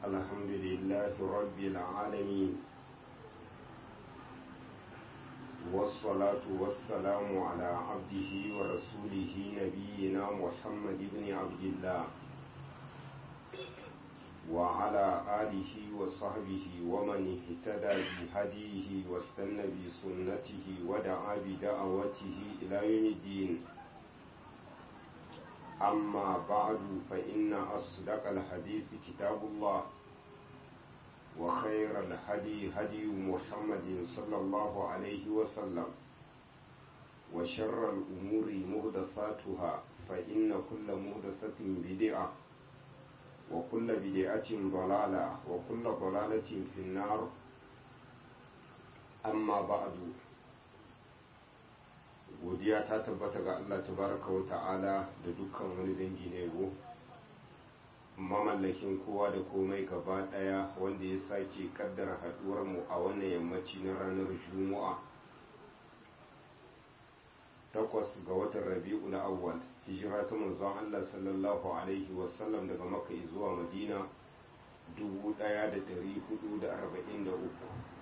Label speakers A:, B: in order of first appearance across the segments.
A: الحمد لله رب العالمين والصلاة والسلام على عبده ورسوله نبينا محمد بن عبد الله وعلى آله وصحبه ومن اهتدى بهديه واستنى بسنته ودعا بدعوته إلى يوم الدين أما بعد فإن أصدق الحديث كتاب الله وخير الهدي هدي محمد صلى الله عليه وسلم وشر الأمور مهدثاتها فإن كل مهدثة بدعة وكل بدعة ضلالة وكل ضلالة في النار أما بعد godiya ta tabbata ga Allah tabaraka wa ta'ala da dukkan wani dangi na yabo mamallakin kowa da komai gaba daya wanda ya sake kaddara haduwar mu a wannan yammaci na ranar juma'a takwas ga watan rabi'ul awwal hijira ta manzon Allah sallallahu alaihi wasallam daga makka zuwa madina 1443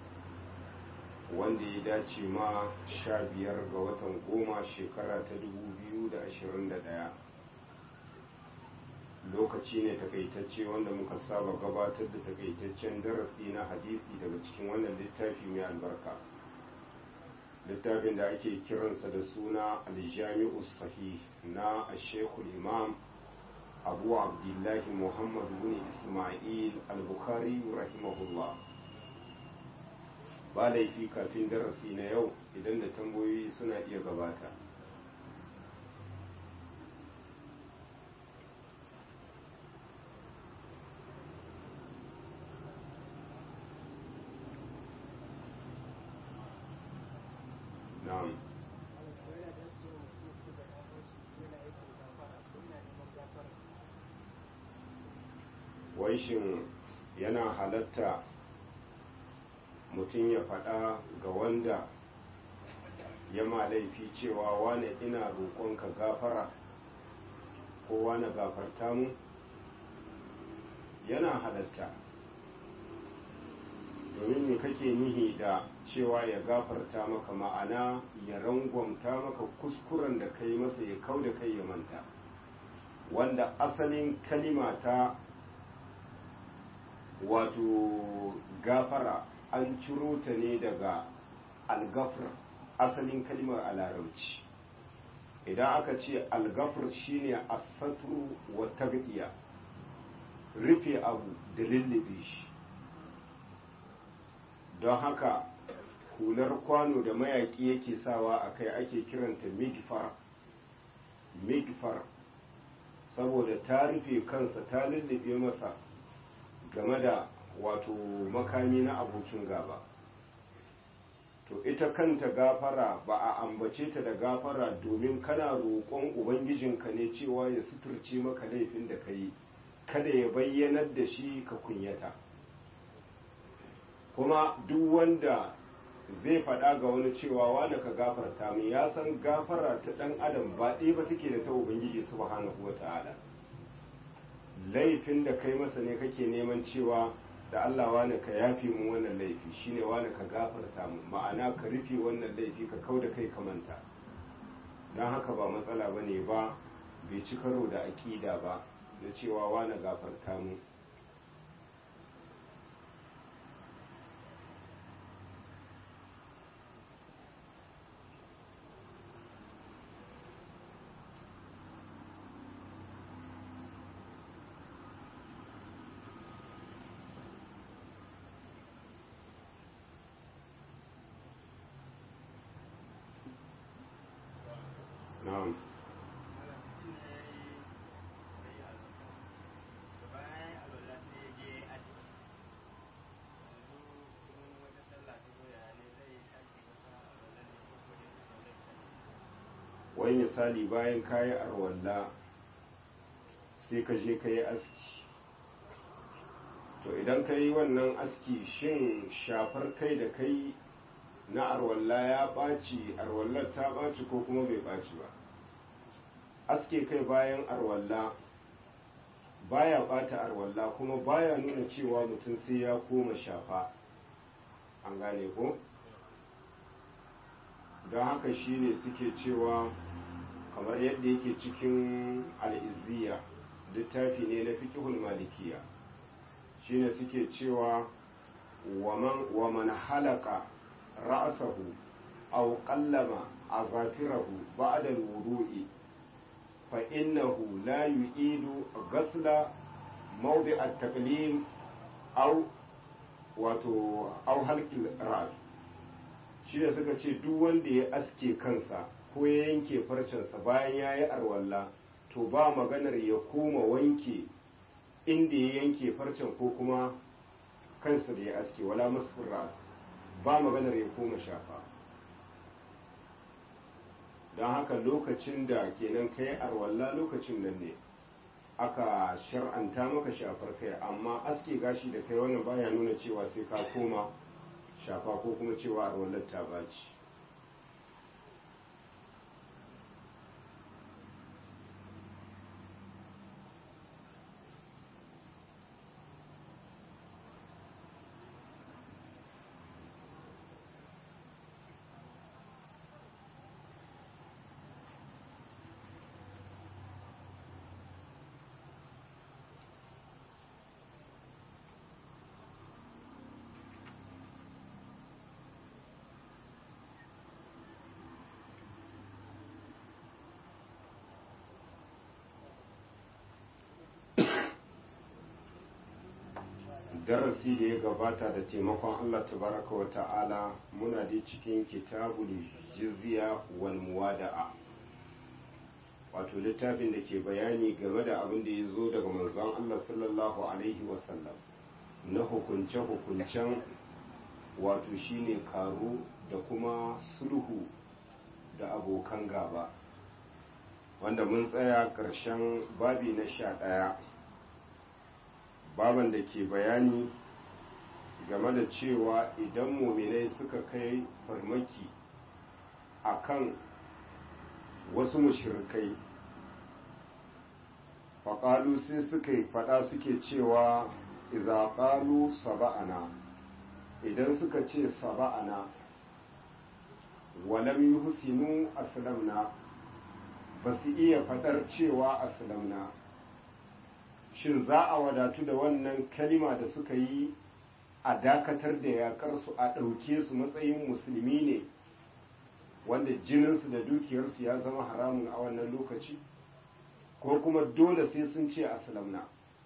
A: wanda ya dace ma sha biyar ga watan goma shekara ta 2021 lokaci ne takaitacce wanda muka saba gabatar da takaitaccen darasi na hadisi daga cikin wannan littafi mai albarka littafin da ake kiransa da suna aljami'u sahih na ashekul imam abu abdullahi muhammad bin ismail al-bukhari rahimahullah ba laifi kafin darasi na yau idan da tambayoyi suna iya gabata na'am wai shin yana halatta mutum ya faɗa ga wanda ya ma laifi cewa wane ina roƙonka gafara ko wane gafarta mu yana halatta domin me kake nihi da cewa ya gafarta maka ma'ana ya rangwamta maka kuskuren da kai masa ya kau da kai ya manta wanda asalin kalima ta wato gafara an ciro ta ne daga algafir asalin kalmar a larabci idan aka ce algafir shine asatru wa tabdiya rufe abu da lullube shi don haka hular kwano da mayaki yake sawa a kai ake kiranta migfar migfar saboda ta rufe kansa ta lullube masa game da wato makami na abokin gaba to ita kanta gafara ba a ambace ta da gafara domin kana roƙon ubangijinka ne cewa ya suturce maka laifin da ka yi kada ya bayyanar da shi ka kunyata kuma duk wanda zai faɗa ga wani cewa wanda ka gafarta min ya san gafara ta ɗan adam ba ɗaya ba take da ta ubangiji subhanahu wa ta'ala laifin da kai masa ne kake neman cewa da Allah wani ka yafi mu wannan laifi shine wani ka gafarta mu ma'ana ka rufe wannan laifi ka kau da kai ka manta don haka ba matsala ba ne ba bai ci karo da aƙida ba na cewa wani gafarta mu na'am wai misali bayan kayi arwalla sai ka je ka yi aski to idan ka yi wannan aski shin shafar kai da kai na arwalla ya ɓaci arwallar ta ɓaci ko kuma bai ɓaci ba aske kai bayan arwalla baya bata arwalla kuma baya nuna cewa mutum sai ya koma shafa an gane ko don haka shine suke cewa kamar yadda yake cikin al'izziya littafi ne na fiƙihul malikiya shine suke cewa wa man halaka ra'asahu aw qallama azafirahu ba'da al-wudu'i fa innahu la yu'idu ghasla mawdi' at-taqlim aw wato aw halqil ras shi da suka ce duk wanda ya aske kansa ko ya yanke farcensa bayan ya yi arwalla to ba maganar ya koma wanke inda ya yanke farcen ko kuma kansa da ya aske wala masfin ras ba maganar ya koma shafa don haka lokacin da kenan kai arwalla lokacin nan ne aka shar'anta maka shafar kai amma aske gashi da kai wannan baya nuna cewa sai ka koma shafa ko kuma cewa arwallar ta baci darasi da ya gabata da taimakon Allah tabaraka wa ta'ala muna da cikin kitabul jizya wal muwada'a wato littafin da ke bayani game da abin da ya zo daga manzon Allah sallallahu alaihi wasallam na hukunce-hukuncen wato shine karo da kuma sulhu da abokan gaba wanda mun tsaya ƙarshen babi na sha ɗaya baban da ke bayani game da cewa idan muminai suka kai farmaki akan wasu mushirikai faƙalu sai suka yi faɗa suke cewa iza ƙalu saba'ana idan suka ce saba'ana walam yi husinu aslamna ba su iya faɗar cewa aslamna shin za a wadatu da wannan kalima da suka yi a dakatar da yakar su a ɗauke su matsayin musulmi ne wanda jininsu da dukiyarsu ya zama haramun a wannan lokaci ko kuma dole sai sun ce aslamna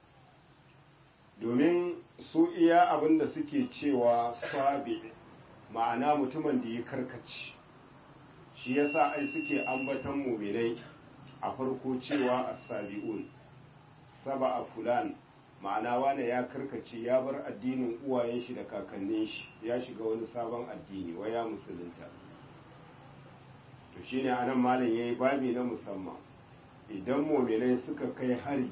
A: domin su iya abin da suke cewa sabi ma'ana mutumin da ya karkaci shi yasa ai suke ambatan muminai a farko cewa as-sabi'un saba a fulan ma'ana wane ya karkace ya bar addinin uwayen shi da kakannin shi ya shiga wani sabon addini waya musulunta to shine anan malam yayi babi na musamman idan mu'minai suka kai hari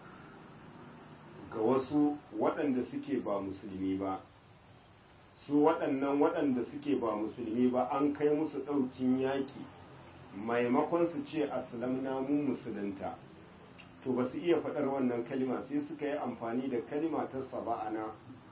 A: ga wasu waɗanda suke ba musulmi ba su waɗannan waɗanda suke ba musulmi ba an kai musu ɗaukin yaƙi maimakon su ce aslamna mu musulunta to ba su iya faɗar wannan kalima sai suka yi amfani da kalima ta saba'ana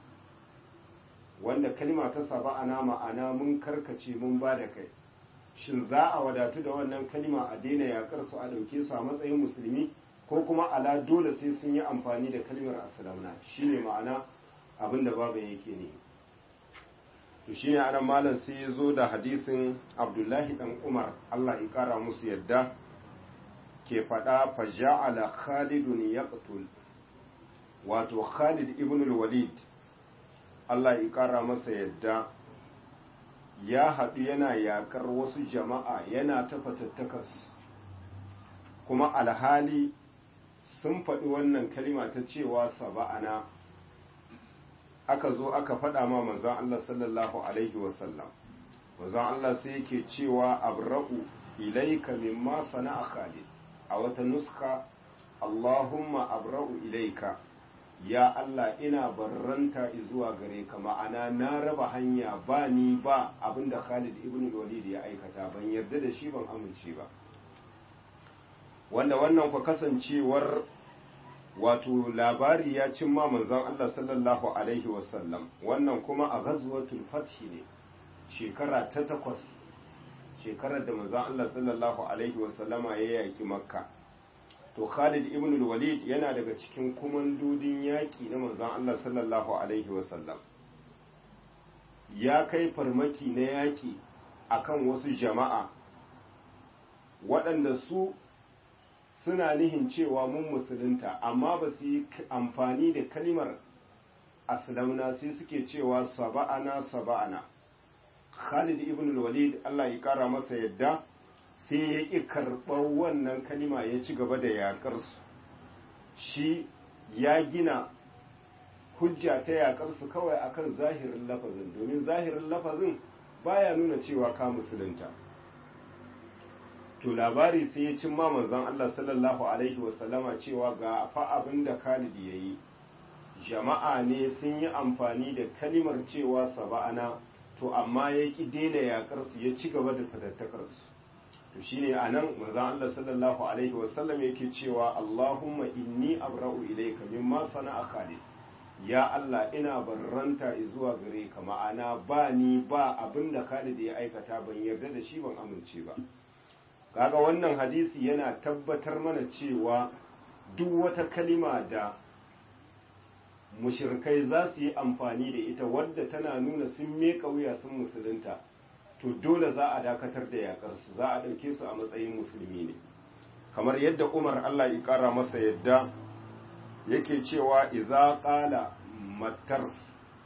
A: wanda kalima ta saba'ana ma'ana mun karkace mun ba da kai shin za a wadatu da wannan kalima a daina yakar su a ɗauke su a matsayin musulmi ko kuma ala dole sai sun yi amfani da kalimar aslamna shine ma'ana abin da babu yake ne to shine anan malam sai ya zo da hadisin abdullahi dan umar allah ya kara musu yadda ke faɗa faja'ala khalidun yaqtul wato khalid ibn walid Allah ya ƙara masa yadda ya haɗu yana yaƙar wasu jama'a yana ta fatattakas kuma alhali sun faɗi wannan kalima ta cewa saba'ana aka zo aka faɗa ma manzan Allah sallallahu alaihi wasallam manzan Allah sai yake cewa abra'u ilaika mimma sana'a khalid a wata nuska Allahumma abra'u ilaika ya Allah ina barranta zuwa gare ka ma'ana na raba hanya ba ni ba abinda Khalid ibn Walid ya aikata ban yarda da shi ban amince ba wanda wannan ku kasancewar wato labari ya cimma manzon Allah sallallahu alaihi wasallam wannan kuma a ghazwatul fath ne shekara ta takwas shekarar da manzon Allah sallallahu alaihi wasallama ya yaki makka to Khalid ibn al-Walid yana daga cikin kumandodin yaki na manzon Allah sallallahu alaihi wasallam ya kai farmaki na yaki akan wasu jama'a waɗanda su suna nihin cewa mun musulunta amma ba su yi amfani da kalimar aslamna sai suke cewa saba'ana saba'ana Khalid ibn walid Allah ya kara masa yadda sai ya ƙi karɓar wannan kalima ya ci gaba da yaƙarsu shi ya gina hujja ta yaƙarsu kawai akan zahirin lafazin domin zahirin lafazin baya nuna cewa ka musulunta to labari sai ya cin ma manzon Allah sallallahu alaihi wasallama cewa ga fa abin da Khalid ya yi jama'a ne sun yi amfani da kalimar cewa saba'ana to amma ya ki daina yakar su ya ci gaba da fatattakar su to shine anan manzon Allah sallallahu alaihi wasallam yake cewa Allahumma inni abra'u ilayka mimma sana'a Khalid ya Allah ina barranta zuwa gare ka ma'ana ba ni ba abin da Khalid ya aikata ban yarda da shi ban amince ba kaga wannan hadisi yana tabbatar mana cewa duk wata kalima da mushirkai za su yi amfani da ita wadda tana nuna sun meka wuya sun musulunta to dole za a dakatar da yakarsu za a ɗauke su a matsayin musulmi ne kamar yadda umar allah ya ƙara masa yadda yake cewa iza ƙala matars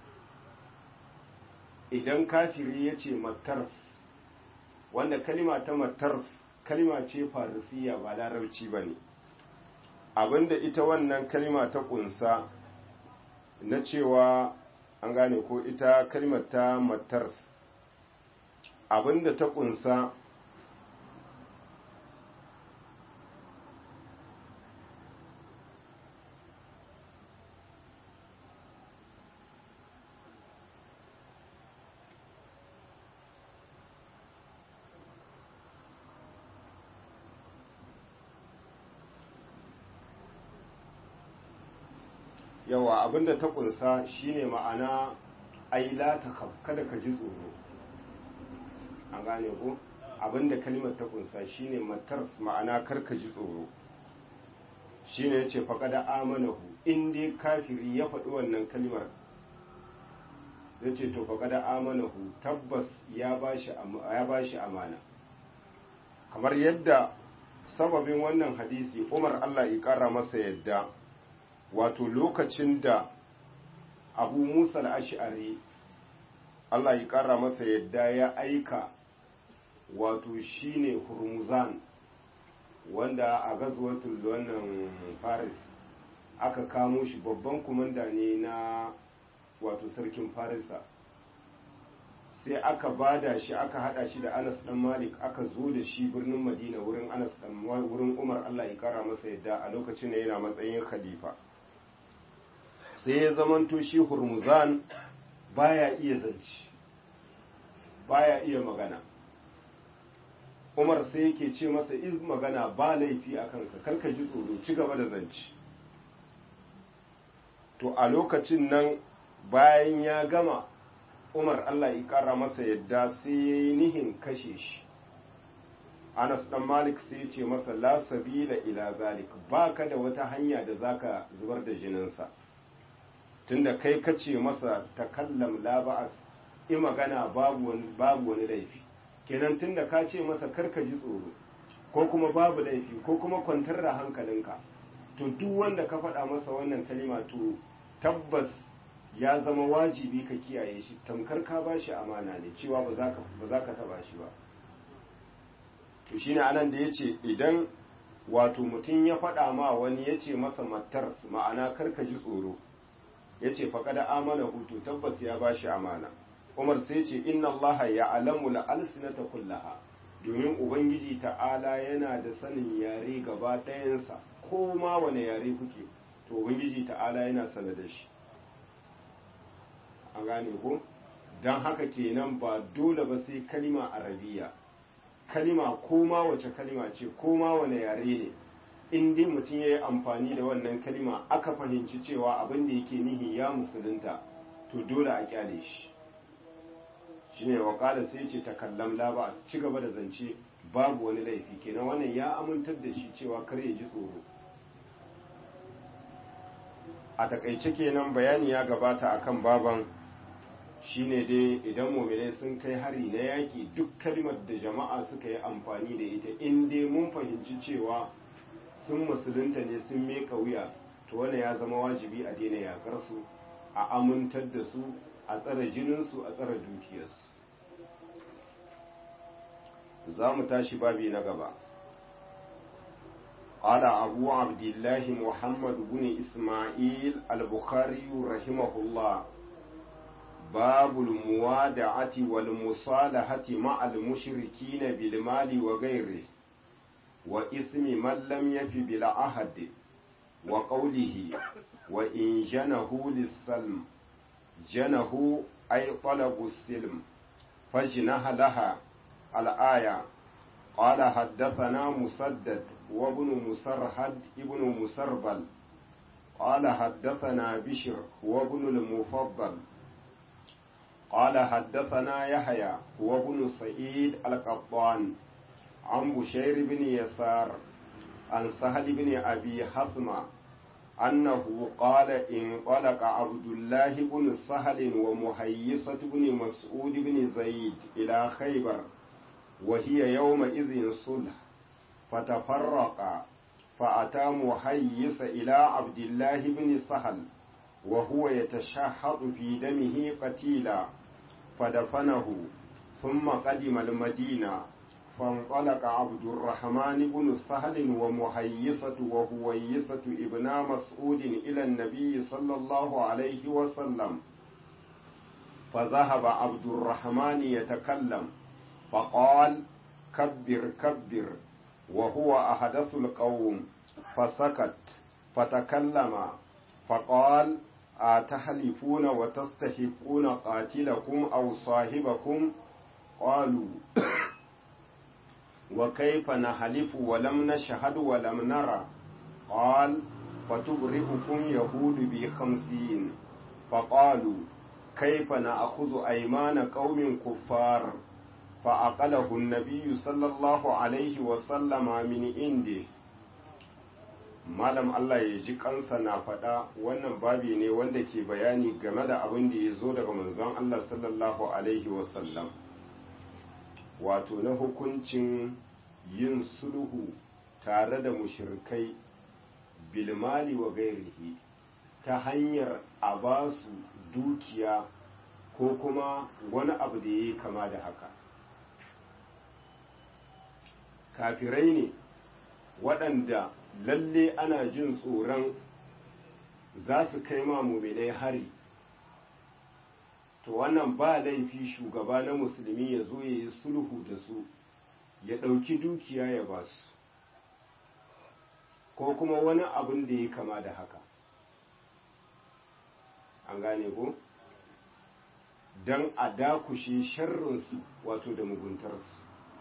A: idan kafiri ya ce matars wanda kalima ta matars kalima ce farisiya ba larabci ba ne abinda ita wannan kalima ta kunsa na cewa an gane ko ita kalimar ta matars abinda ta kunsa yawa abinda ta kunsa shine ma'ana aila ta kada ka ji tsoro an gane ko abinda kalimar ta kunsa shine matars ma'ana kar ka ji tsoro shine yace faqada amanahu in dai kafiri ya faɗi wannan kalimar yace to faqada amanahu tabbas ya bashi ya bashi amana kamar yadda sababin wannan hadisi Umar Allah ya kara masa yadda wato lokacin da abu musa al'ash'ari Allah ya ƙara masa yadda ya aika wato shine hurmuzan wanda a gazuwatul wannan faris aka kamo shi babban kumanda ne na wato sarkin farisa sai aka bada shi aka hada shi da anas dan malik aka zo da shi birnin madina wurin anas dan wurin umar Allah ya ƙara masa yadda a lokacin da yana matsayin khalifa sai ya zamanto shi hurmuzan baya iya zance baya iya magana umar sai yake ce masa iz magana ba laifi a kanka karka ji tsoro ci gaba da zance to a lokacin nan bayan ya gama umar allah ya kara masa yadda sai ya yi nihin kashe shi anas dan malik sai ce masa la sabila ila zalik baka da wata hanya da zaka zubar da jininsa tunda kai kace masa takallam la ba'as i magana babu wani babu wani laifi kenan tunda ka ce masa karka ji tsoro ko kuma babu laifi ko kuma kwantar da hankalinka to duk wanda ka faɗa masa wannan kalima to tabbas ya zama wajibi ka kiyaye shi tamkar ka bashi amana ne cewa ba za ka ba za ka taba shi ba to shine anan da yace idan wato mutum ya faɗa ma wani yace masa matar ma'ana karka ji tsoro ya ce faƙada amana hutu tabbas ya ba shi amana umar sai ce inna allaha ya alamu la'alsinata kullaha domin ubangiji ta'ala yana da sanin yare gaba ɗayansa ko ma wane yare kuke to ubangiji ta'ala yana sana da shi an gane ko don haka kenan ba dole ba sai kalima arabiya kalima ko ma wace kalima ce ko ma wane yare ne in dai mutum ya yi amfani da wannan kalima aka fahimci cewa abin da yake nihi ya musulunta to dole a kyale shi shine wakala sai ce takallam la ba ci gaba da zance babu wani laifi kenan wannan ya amintar da shi cewa kar ya ji tsoro a takaice kenan bayani ya gabata akan baban shine dai idan muminai sun kai hari na yaki duk kalmar da jama'a suka yi amfani da ita in dai mun fahimci cewa sun musulunta ne sun meka wuya to wannan ya zama wajibi a daina yakar su a amintar da su a tsare jininsu a tsare dukiyarsu za mu tashi babi na gaba قال أبو عبد الله محمد بن إسماعيل البخاري رحمه الله باب الموادعة والمصالحة مع المشركين بالمال وغيره وإثم من لم يف بالعهد وقوله وإن جنه للسلم جنه أي طلب السلم فجنه لها الآية قال حدثنا مسدد وابن مسرهد ابن مسربل قال حدثنا بشر وابن المفضل قال حدثنا يحيى وابن سعيد القطان عن بشير بن يسار عن سهل بن أبي حثمة أنه قال انطلق عبد الله بن سهل ومهيصة بن مسعود بن زيد إلى خيبر وهي يومئذ صلح فتفرق فأتى محيص إلى عبد الله بن سهل وهو يتشحط في دمه قتيلا فدفنه ثم قدم المدينة فانطلق عبد الرحمن بن سهل ومهيصة وهويصة ابن مسعود إلى النبي صلى الله عليه وسلم فذهب عبد الرحمن يتكلم فقال كبر كبر وهو أحدث القوم فسكت فتكلم فقال أتحلفون وتستحقون قاتلكم أو صاحبكم قالوا وكيف نحلف ولم نشهد ولم نرى قال فتبرئكم يهود بخمسين فقالوا كيف نأخذ أيمان قوم كفار فأقله النبي صلى الله عليه وسلم من عنده malam Allah ya ji kansa na faɗa wannan babi ne wanda ke bayani game da abin da ya zo daga manzon Allah sallallahu alaihi wasallam wato na hukuncin yin sulhu tare da mushirkai bilmali wa gairihi ta hanyar a ba su dukiya ko kuma wani abu da ya yi kama da haka kafirai ne waɗanda lalle ana jin tsoron za su kai ma muminai hari to wannan ba laifi shugaba na musulmi ya zo ya yi sulhu da su ya ɗauki dukiya ya ba su ko kuma wani abin da ya kama da haka an gane ko don a dakushe sharrinsu wato da muguntarsu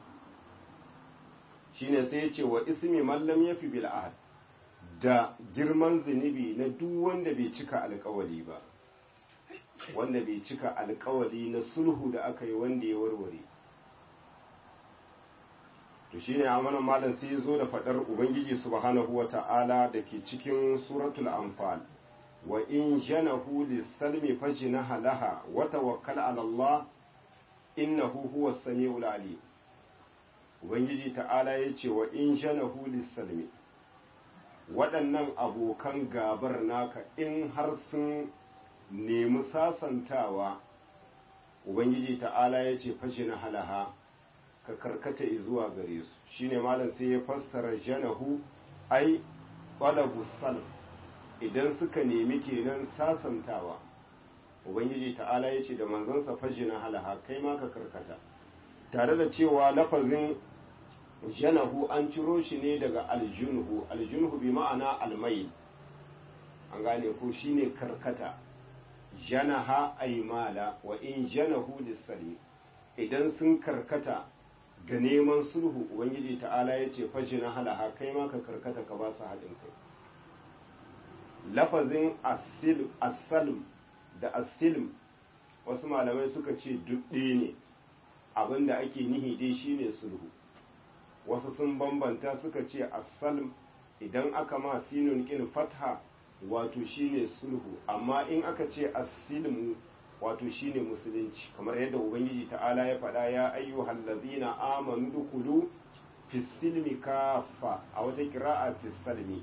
A: shine sai ya ce wa ismi mallam ya fi bil'ahad da girman zunubi na duk wanda bai cika alkawali ba wanda bai cika alkawali na sulhu da aka yi wanda ya warware to shine amanan malam sai ya zo da fadar ubangiji subhanahu wa ta'ala da ke cikin suratul anfal wa in janahu lis-salmi fajnaha laha wa tawakkal 'ala Allah innahu huwas samiul alim ubangiji ta'ala ya ce wa in janahu lis-salmi waɗannan abokan gabar naka in har sun nemi sasantawa ubangiji ta'ala ya ce fajina halaha ka karkata zuwa gare su shine malam sai ya fassara janahu ai qalabu salm idan suka nemi kenan sasantawa ubangiji ta'ala ya ce da manzansa fajina halaha kai ma ka karkata tare da cewa lafazin janahu an ciro shi ne daga aljunhu aljunhu bi ma'ana almai an gane ko shine karkata janaha aymala wa in janahu lisali idan sun karkata ga neman sulhu ubangiji ta'ala ya ce fashi na halaha kai ma ka karkata ka ba su haɗin kai lafazin asalm da asilm wasu malamai suka ce duk ɗaya ne abinda ake nihi dai shine sulhu wasu sun bambanta suka ce asalm idan aka ma sinun kin fatha wato shine sulhu amma in aka ce asilmu wato shine musulunci kamar yadda ubangiji ta'ala ya faɗa ya ayyuhal ladina amanu dukulu fi silmi kafa a wata kira'a fi salmi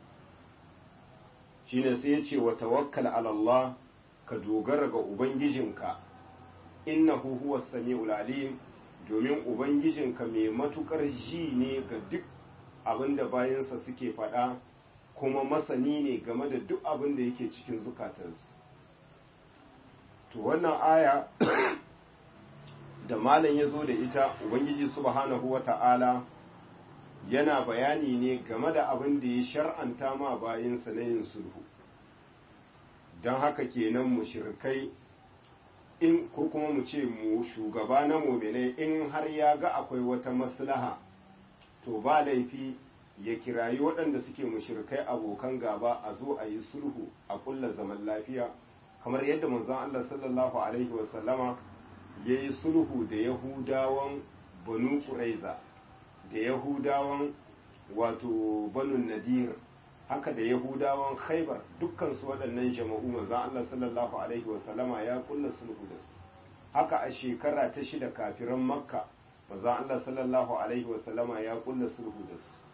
A: shine sai ya ce wa tawakkal ala Allah ka dogara ga ubangijinka innahu huwa samiul alim domin ubangijinka mai matukar ji ne ga duk abinda bayansa suke faɗa kuma masani ne game da duk abin da yake cikin zukatansu to wannan aya da malam ya zo da ita ubangiji subhanahu wa ta'ala yana bayani ne game da abin da ya shar'anta ma bayansa na yin sulhu don haka kenan mushrikai in ko kuma mu ce mu shugaba na muminai in har ya ga akwai wata maslaha to ba laifi ya kirayi waɗanda suke mushrikai abokan gaba a zo a yi sulhu a kulla zaman lafiya kamar yadda manzon Allah sallallahu alaihi wasallama ya yi sulhu da yahudawan banu ƙuraiza da yahudawan wato banu nadir haka da yahudawan khaibar dukkansu waɗannan jama'u manzon Allah sallallahu alaihi wasallama ya kulla sulhu da su haka a shekara ta shida kafiran makka manzon Allah sallallahu alaihi wasallama ya kulla sulhu da su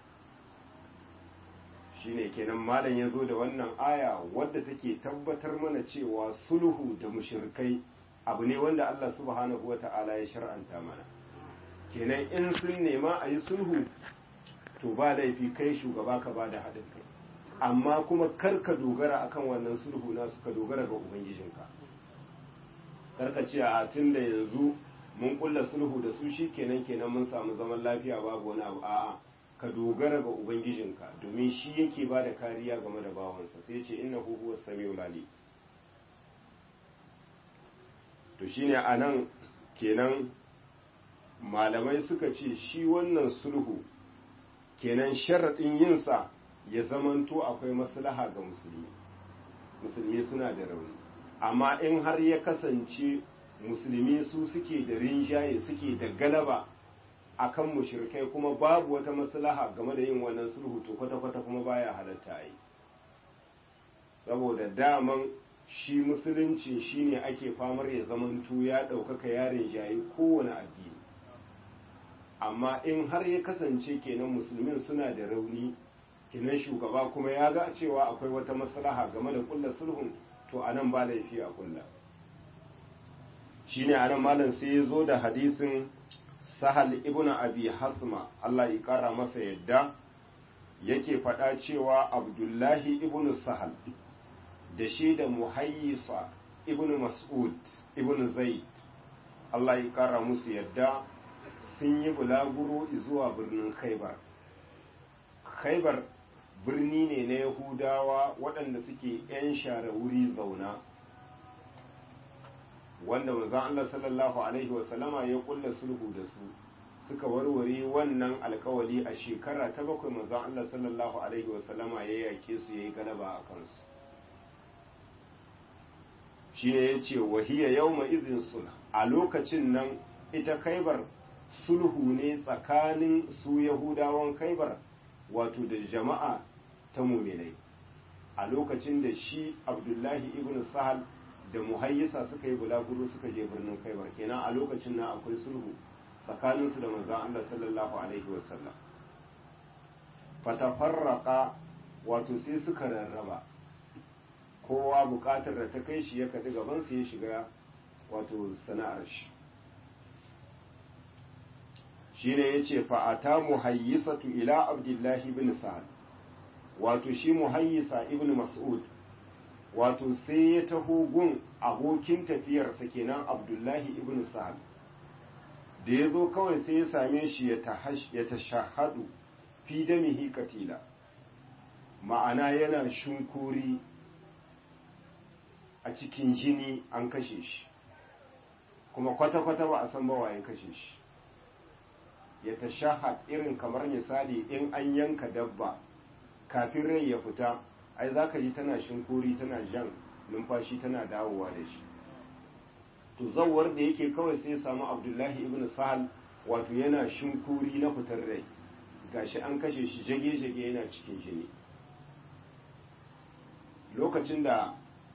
A: shine kenan malam ya zo da wannan aya wadda take tabbatar mana cewa sulhu da mushrikai abu ne wanda Allah subhanahu wata'ala ya shar'anta mana kenan in sun nema a yi sulhu to ba laifi kai shugaba ka ba da haɗin kai amma kuma kar ka dogara akan wannan sulhu na suka dogara ga ubangijinka kar ka ce a tun da yanzu mun kulla sulhu da su shi kenan kenan mun samu zaman lafiya babu wani abu a'a ka dogara ga ubangijinka domin shi yake ba da kariya game da bawansa sai ce inna huwa samiul alim to shine anan kenan malamai suka ce shi wannan sulhu kenan sharaɗin yinsa ya zamanto akwai maslaha ga musulmi musulmi suna da rauni amma in har ya kasance musulmi su suke da rinjaye suke da galaba akan mushrikai kuma babu wata maslaha game da yin wannan sulhu to kwata-kwata kuma baya halatta yi saboda daman shi musulunci shine ake famar ya zamanto ya ɗaukaka yarin jayi kowane addini amma in har ya kasance kenan musulmin suna da rauni kenan shugaba kuma ya ga cewa akwai wata maslaha game da kulla sulhun to anan ba laifi a kulla shine anan malam sai ya zo da hadisin sahal ibn abi hasma Allah ya kara masa yadda yake faɗa cewa abdullahi ibn sahal da shi da muhayyisa ibn mas'ud ibn zaid Allah ya kara musu yadda sun yi bulaguro zuwa birnin khaibar khaibar birni ne na yahudawa waɗanda suke 'yan share wuri zauna wanda manzon Allah sallallahu alaihi wasallama ya kulla sulhu da su suka warware wannan alkawali a shekara ta bakwai manzon Allah sallallahu alaihi wasallama ya yake su yayi galaba a kansu shi ne ya ce wahiya yau izin sulh a lokacin nan ita kaibar sulhu ne tsakanin su yahudawan kaibar wato da jama'a ta muminai a lokacin da shi abdullahi ibn sahal da muhayyisa suka yi bulaguro suka je birnin kaibar kenan a lokacin nan akwai sulhu tsakaninsu da manzon Allah sallallahu alaihi wasallam fatafarraqa wato sai suka rarraba kowa bukatar da ta kai shi ya kaɗi gabansa ya shiga wato sana'ar shi shi ne ya ce fa'ata muhayyisatu ila abdullahi ibn sa'ad wato shi muhayyisa ibn mas'ud wato sai ya taho gun abokin tafiyarsa kenan abdullahi ibn sa'ad da ya zo kawai sai ya same shi ya tashahadu fi damihi katila ma'ana yana shunkuri a cikin jini an kashe shi kuma kwata-kwata ba a san ba waye kashe shi ya tashahad irin kamar misali in an yanka dabba kafin rai ya fita ai za ka ji tana shinkuri tana jan numfashi tana dawowa da shi to zawar da yake kawai sai ya samu abdullahi ibn sahal wato yana shinkuri na fitar rai gashi an kashe shi jage-jage yana cikin jini lokacin da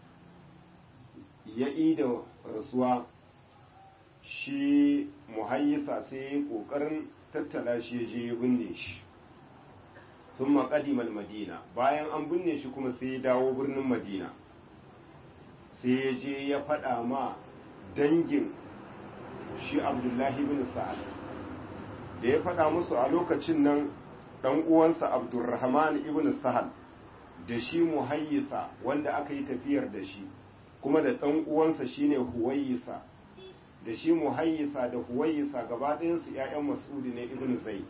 A: ya da rasuwa shi muhayyisa sai ya yi ƙoƙarin tattala shi ya je ya binne shi sun maƙadimal madina bayan an binne shi kuma sai ya dawo birnin madina sai ya je ya faɗa ma dangin shi abdullahi bin sa'ad da ya faɗa musu a lokacin nan ɗan uwansa abdurrahman ibn sahal da shi muhayyisa wanda aka yi tafiyar da shi kuma da ɗan uwansa shine huwayisa da shi muhayyisa da huwayisa gaba ɗayansu ‘ya'yan mas'udi ne ibn zai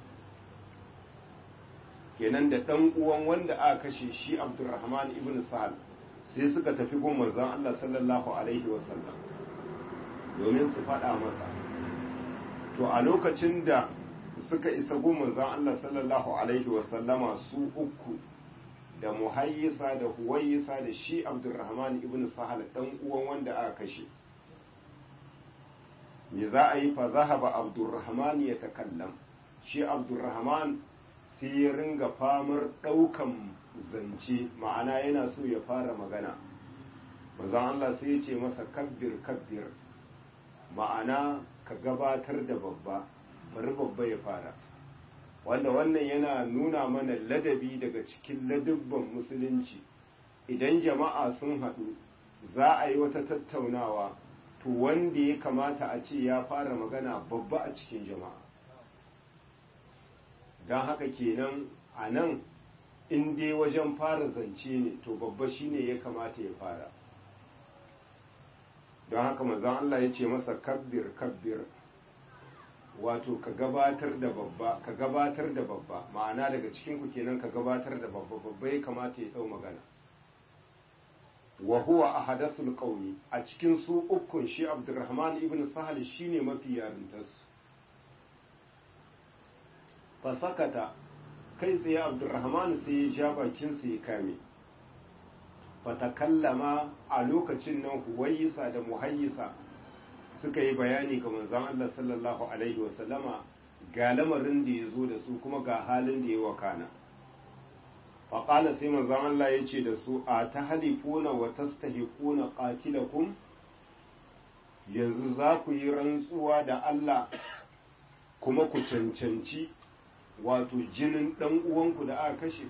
A: kenan da ɗan uwan wanda aka kashe shi abdurrahman ibn sahal sai suka tafi gun manzon Allah sallallahu alaihi wasallam domin su faɗa masa to a lokacin da suka isa gun manzon Allah sallallahu alaihi wasallama su uku da muhayyisa da huwayisa da shi abdurrahman ibn sahal dan uwan wanda aka kashe me za a yi fa zahaba abdurrahman ya takallam shi abdurrahman sai ya ringa famar daukan zance ma'ana yana so ya fara magana manzon Allah sai ya ce masa kabbir kabbir ma'ana ka gabatar da babba bari babba ya fara wanda wannan yana nuna mana ladabi daga cikin ladubban musulunci idan jama'a sun haɗu za a yi wata tattaunawa to wanda ya kamata a ce ya fara magana babba a cikin jama'a don haka kenan a nan in dai wajen fara zance ne to babba shine ya kamata ya fara don haka mazan Allah ya ce masa kabbir kabbir wato ka gabatar da babba ka gabatar da babba ma'ana daga cikin ku kenan ka gabatar da babba babba ya kamata ya dau magana wa huwa ahadathul qawmi a cikin su ukun shi Abdurrahman ibn Sahal shine mafi yarintas fa sakata kai tsaye Abdurrahman sai ya ja bakin sa ya kame fa takallama a lokacin nan huwayisa da muhayyisa suka yi bayani ga manzon Allah sallallahu alaihi wasallama ga lamarin da ya zo da su kuma ga halin da ya wakana faƙala sai manzon Allah ya ce da su a ta halifuna wa tastahiquna qatilakum yanzu za ku yi rantsuwa da Allah kuma ku cancanci wato jinin ɗan uwanku da aka kashe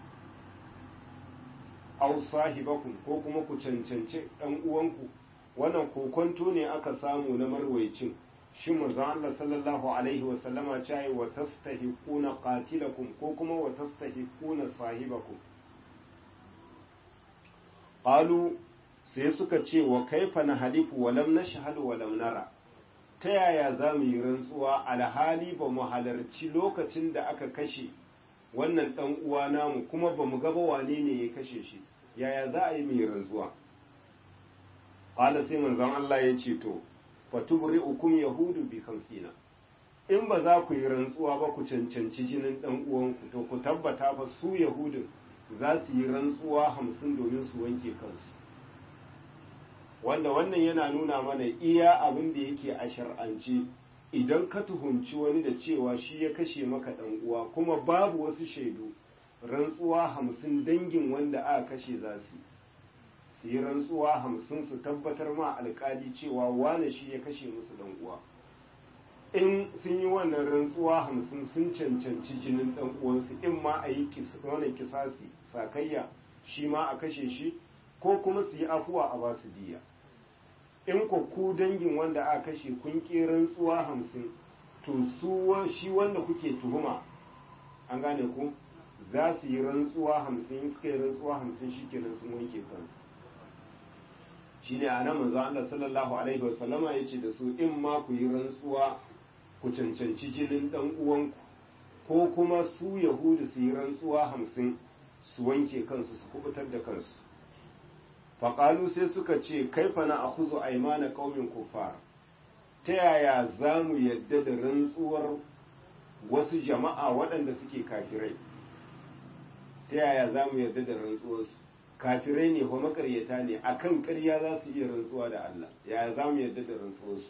A: aw sahibakum ko kuma ku cancanci ɗan uwanku wannan kokonto ne aka samu na marwaicin shi manzon Allah sallallahu alaihi wasallama cewa wa tastahiquna qatilakum ko kuma wa tastahiquna sahibakum qalu sai suka ce wa kaifa na halifu wa lam nashhadu wa lam nara ta yaya za mu yi rantsuwa alhali ba mu halarci lokacin da aka kashe wannan dan uwa namu kuma ba mu gaba wane ne ya kashe shi yaya za a yi mu yi rantsuwa qala sai manzon Allah ya ce to fatubri'ukum yahudu bi khamsina in ba za ku yi rantsuwa ba ku cancanci jinin dan uwanku to ku tabbata fa su yahudin za su yi rantsuwa hamsin domin su wanke kansu wanda wannan yana nuna mana iya abin da yake a shar'ance idan ka tuhunci wani da cewa shi ya kashe maka dan uwa kuma babu wasu shaidu rantsuwa hamsin dangin wanda aka kashe za su su yi rantsuwa hamsin su tabbatar ma alkali cewa wane shi ya kashe musu dan uwa in sun yi wannan rantsuwa hamsin sun cancanci jinin dan uwansu in ma a yi wannan kisasi sakayya shi ma a kashe shi ko kuma su yi afuwa a ba su diya in ko ku dangin wanda aka kashe kun ƙi rantsuwa hamsin to su shi wanda kuke tuhuma an gane ku za su yi rantsuwa hamsin suka yi rantsuwa hamsin shi kenan sun wanke kansu shi ne a nan manzo Allah sallallahu alaihi wasallama ya ce da su in ma ku yi rantsuwa ku cancanci jinin dan uwanku ko kuma su yahudu su yi rantsuwa hamsin su wanke kansu su kubutar da kansu faƙalu sai suka ce kaifa na a kuzo aimana ƙaumin kufar ta yaya za mu yadda da rantsuwar wasu jama'a waɗanda suke kafirai ta yaya za mu yarda da rantsuwarsu kafirai ne ko makaryata ne akan ƙarya za su iya rantsuwa da Allah yaya za mu yarda da rantsuwarsu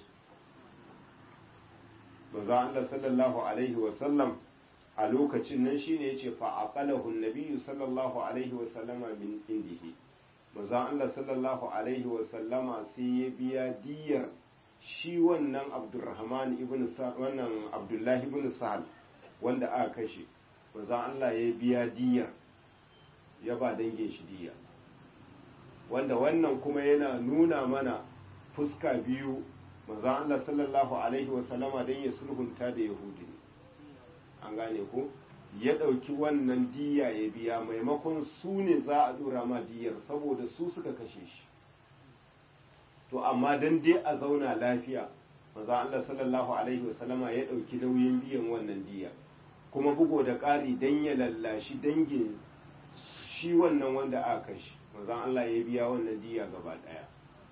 A: manzo Allah sallallahu alaihi wa sallam a lokacin nan shine yace fa aqalahu an-nabiyyu sallallahu alaihi wa sallama min indihi manzo Allah sallallahu alaihi wa sallama sai ya biya diyar shi wannan Abdurrahman ibn wannan Abdullah ibn Sa'ad wanda aka kashe manzo Allah ya biya diyar ya ba dangin shi diya wanda wannan kuma yana nuna mana fuska biyu manzo Allah sallallahu alaihi wa sallama dan ya sulhunta da Yahudi an gane ko ya ɗauki wannan diya ya biya maimakon su ne za a dora ma diyar saboda su suka kashe shi to amma dan dai a zauna lafiya manzo Allah sallallahu alaihi wa sallama ya ɗauki nauyin biyan wannan diya kuma bugo da ƙari dan ya lallashi dangin shi wannan wanda aka kashe manzo Allah ya biya wannan diya gaba ɗaya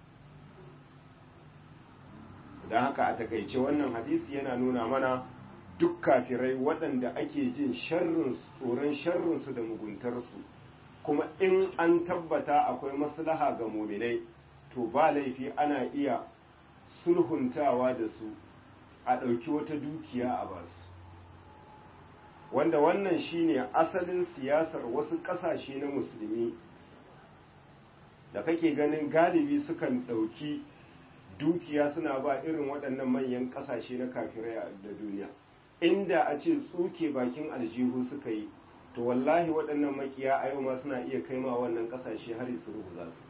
A: don haka a takaice wannan hadisi yana nuna mana duk kafirai waɗanda ake jin sharrin tsoron sharrinsu da muguntarsu kuma in an tabbata akwai maslaha ga muminai to ba laifi ana iya sulhuntawa da su a ɗauki wata dukiya a basu wanda wannan shine asalin siyasar wasu ƙasashe na musulmi da kake ganin galibi sukan ɗauki dukiya suna ba irin waɗannan manyan ƙasashe na kafirai da duniya inda a ce tsuke bakin aljihu suka yi to wallahi waɗannan makiya a yau ma suna iya kaima wannan ƙasashe har su rubuza su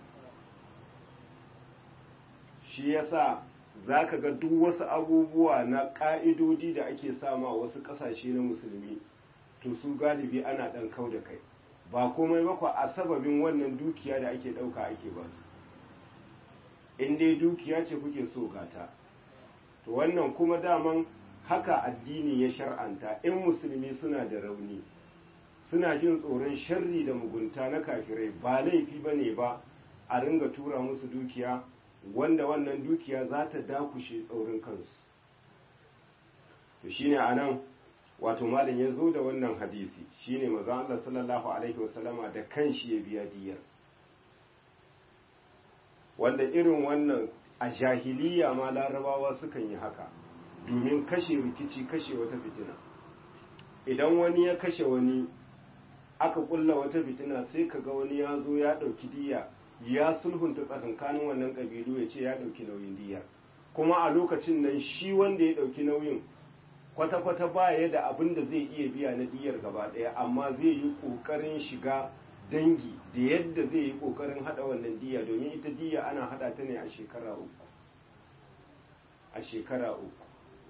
A: shi yasa za ka ga duk wasu abubuwa na ƙa'idodi da ake sama wasu ƙasashe na musulmi to su galibi ana ɗan kau da kai ba komai ba a sababin wannan dukiya da ake ɗauka ake ba su in dai dukiya ce kuke so gata to wannan kuma daman haka addini ya shar'anta in musulmi suna da rauni suna jin tsoron sharri da mugunta na kafirai ba laifi ba ne ba a ringa tura musu dukiya wanda wannan dukiya za ta dakushe tsaurin kansu to shine a nan wato malam ya zo da wannan hadisi shine maza Allah sallallahu alaihi wasallama da kanshi ya biya diyar wanda irin wannan a jahiliya ma larabawa sukan yi haka domin kashe rikici kashe wata fitina idan wani ya kashe wani aka kulla wata fitina sai kaga wani ya zo ya ɗauki diya ya sulhunta tsakankanin wannan ƙabilu ya ce ya ɗauki nauyin diya kuma a lokacin nan shi wanda ya ɗauki nauyin kwata-kwata ba ya da abin da zai iya biya na diyar gaba ɗaya amma zai yi ƙoƙarin shiga dangi da yadda zai yi ƙoƙarin haɗa wannan diya domin ita diya ana haɗa ta ne a shekara uku a shekara uku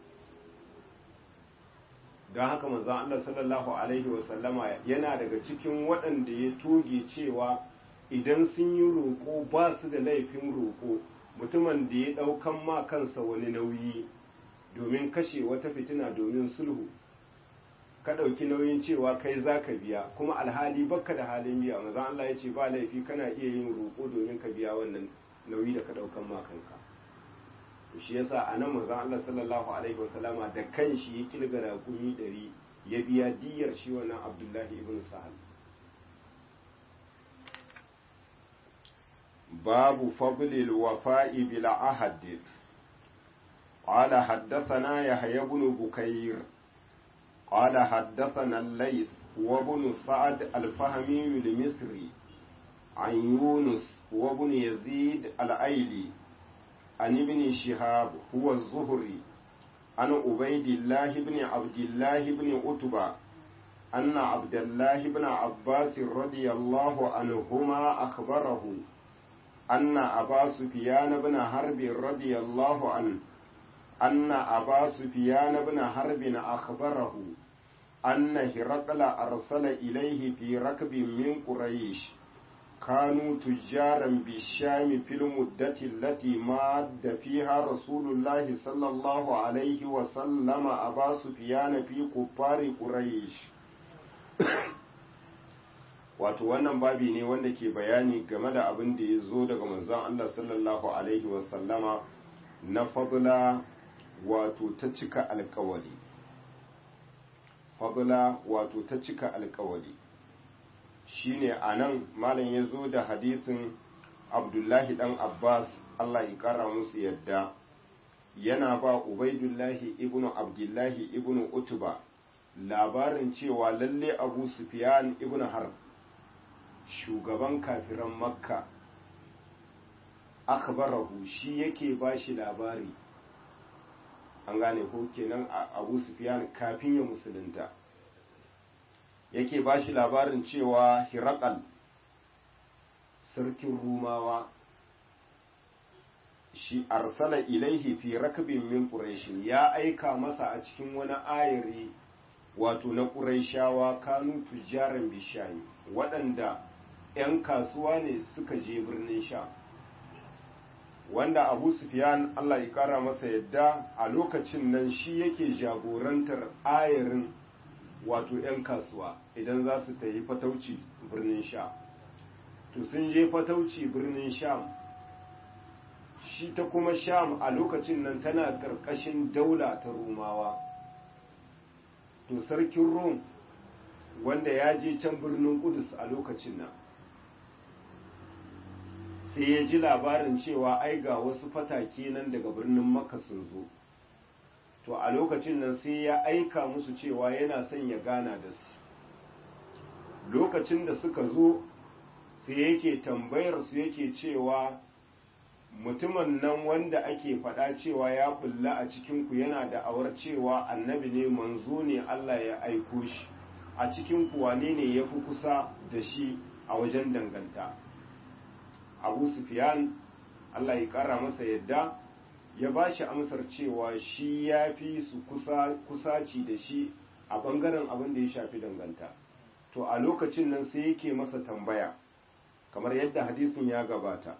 A: don haka manzon Allah sallallahu alaihi wasallama yana daga cikin waɗanda ya toge cewa idan sun yi roƙo ba su da laifin roƙo mutumin da ya ɗaukan ma kansa wani nauyi domin kashe wata fitina domin sulhu ka ɗauki nauyin cewa kai za ka biya kuma alhali bakka da halin biya maza Allah ya ce ba laifi kana iya yin roƙo domin ka biya wannan nauyi da ka ɗaukan ma kanka shi yasa a nan manzon Allah sallallahu alaihi wasallama da kanshi ya kilga raƙumi ɗari ya biya diyar shi wannan Abdullahi ibn Sahal babu fadlil wafa'i bil ahad قال حدثنا يحيى بن بكير قال حدثنا الليث وابن سعد الفهمي المصري عن يونس وابن يزيد الأيلي عن ابن شهاب هو الزهري عن عبيد الله بن عبد الله بن عتبة أن عبد الله بن عباس رضي الله عنهما أخبره أن أبا سفيان بن حرب رضي الله عنه أن أبا سفيان بن حرب أخبره أن هرقل أرسل إليه في ركب من قريش كانوا تجارا بالشام في المدة التي ماد فيها رسول الله صلى الله عليه وسلم أبا سفيان في كفار قريش wato wannan babi ne wanda ke bayani game da abin da ya zo daga manzon Allah sallallahu alaihi wasallama na fadla wato ta cika alkawari fadla wato ta cika alkawari shine anan malam ya zo da hadisin abdullahi dan abbas allah ya kara musu yadda yana ba ubaidullahi ibnu abdullahi ibnu utuba labarin cewa lalle abu sufyan ibnu harb shugaban kafiran makka akbarahu shi yake ba shi labari an gane ko kenan abu sufyan kafin ya musulunta yake ba shi labarin cewa hirakal sarkin rumawa shi arsala ilaihi fi rakbin min quraish ya aika masa a cikin wani ayari wato na quraishawa kanu tujaran bishayi waɗanda 'yan kasuwa ne suka je birnin sha wanda abu sufyan allah ya kara masa yadda a lokacin nan shi yake jagorantar ayarin wato 'yan kasuwa idan za su tafi fatauci birnin sha to sun je fatauci birnin sham shi ta kuma sham a lokacin nan tana ƙarƙashin daula ta rumawa to sarkin rom wanda ya je can birnin kudus a lokacin nan sai ya ji labarin cewa ai ga wasu fatake nan daga birnin makka sun zo to a lokacin nan sai ya aika musu cewa yana son ya gana da su lokacin da suka zo sai yake tambayar su yake cewa mutumin nan wanda ake faɗa cewa ya bulla a cikinku yana da awar cewa annabi ne manzo ne Allah ya aiko shi a cikin wane ne ya fi kusa da shi a wajen danganta abu sufyan Allah ya ƙara masa yadda ya ba shi amsar cewa shi ya fi su kusaci da shi a ɓangaren abin da ya shafi danganta to a lokacin nan sai yake masa tambaya kamar yadda hadisin ya gabata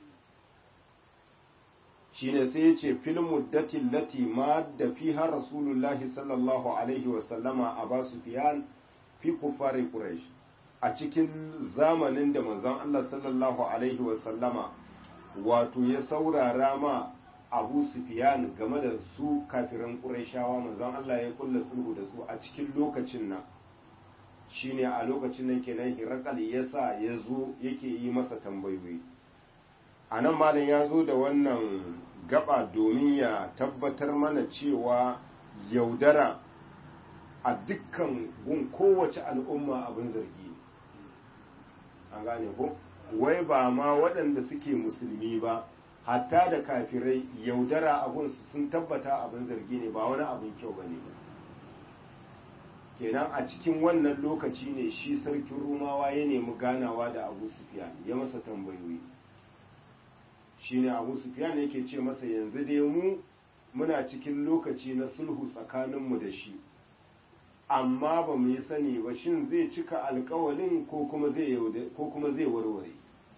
A: shine sai ya ce fil muddatin lati ma da fiha rasulullahi sallallahu alaihi wasallama a ba sufyan fi kuffari quraish a cikin zamanin da manzon Allah sallallahu alaihi wasallama wato ya saurara ma abu sufyan game da su kafiran qurayshawa manzon Allah ya kulla sulhu da su a cikin lokacin nan shine a lokacin nan kenan hirakal yasa ya zo yake yi masa tambayoyi a nan malam ya zo da wannan gaba domin ya tabbatar mana cewa yaudara a dukkan gun kowace al'umma abin zargi an gane ko wai ba ma waɗanda suke musulmi ba hatta da kafirai yaudara a gunsu sun tabbata abin zargi ne ba wani abin kyau ba ne kenan a cikin wannan lokaci ne shi sarkin rumawa ya nemi ganawa da abu sufiyan ya masa tambayoyi shine abu sufyan yake ce masa yanzu dai mu muna cikin lokaci na sulhu tsakaninmu da shi amma ba mu yi sani ba shin zai cika alkawalin ko kuma zai warware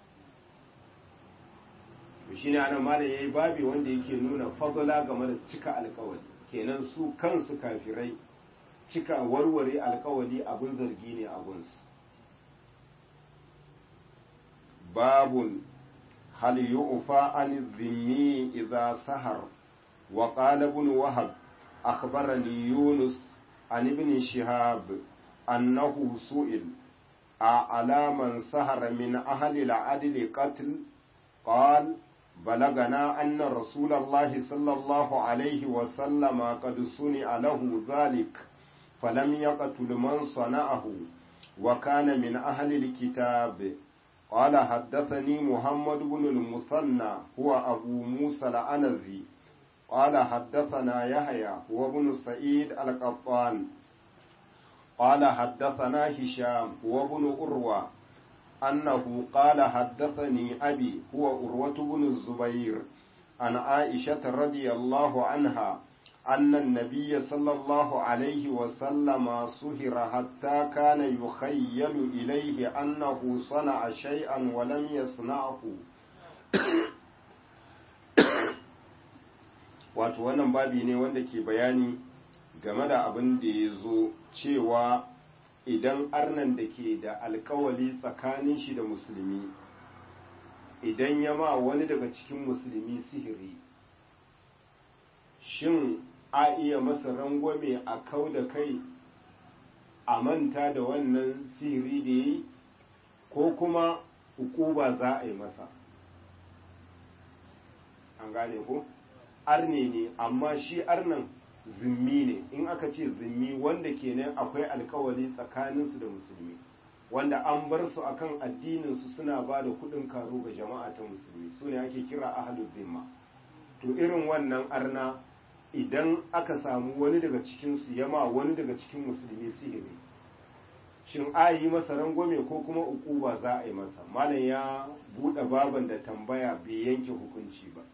A: shi ne ana malam ya yi babi wanda yake nuna fadala game da cika alkawali kenan su kansu kafirai cika warware alkawali abin zargi ne abunsu babun هل يؤفى عن الذمي إذا سهر وقال ابن وهب أخبرني يونس عن ابن شهاب أنه سئل أعلى من سهر من أهل العدل قتل قال بلغنا أن رسول الله صلى الله عليه وسلم قد صنع له ذلك فلم يقتل من صنعه وكان من أهل الكتاب قال حدثني محمد بن المثنى هو أبو موسى العنزي قال حدثنا يحيى هو ابن سعيد القطان قال حدثنا هشام هو ابن أروى أنه قال حدثني أبي هو أروة بن الزبير عن عائشة رضي الله عنها أن النبي صلى الله عليه وسلم سهر حتى كان يخيل إليه أنه صنع شيئا ولم يصنعه wato wannan babi ne wanda ke bayani game da abin da ya zo cewa idan arnan da ke da alkawali tsakanin shi da musulmi idan ya ma wani daga cikin musulmi sihiri shin a iya masa rangwame a kau da kai a manta da wannan sihiri da yi ko kuma ukuba za a yi masa an gane ko arne ne amma shi arnan zimmi ne in aka ce zimmi wanda kenan akwai alkawari tsakaninsu da musulmi wanda an bar su akan addininsu suna ba da kudin karo ga jama'a ta musulmi su ne ake kira ahlul zimma to irin wannan arna idan aka samu wani daga cikinsu yama wani daga cikin musulmi sihiri shin a yi masa rangwame ko kuma ukuba za a yi masa malam ya buɗe baban da tambaya bai yanke hukunci ba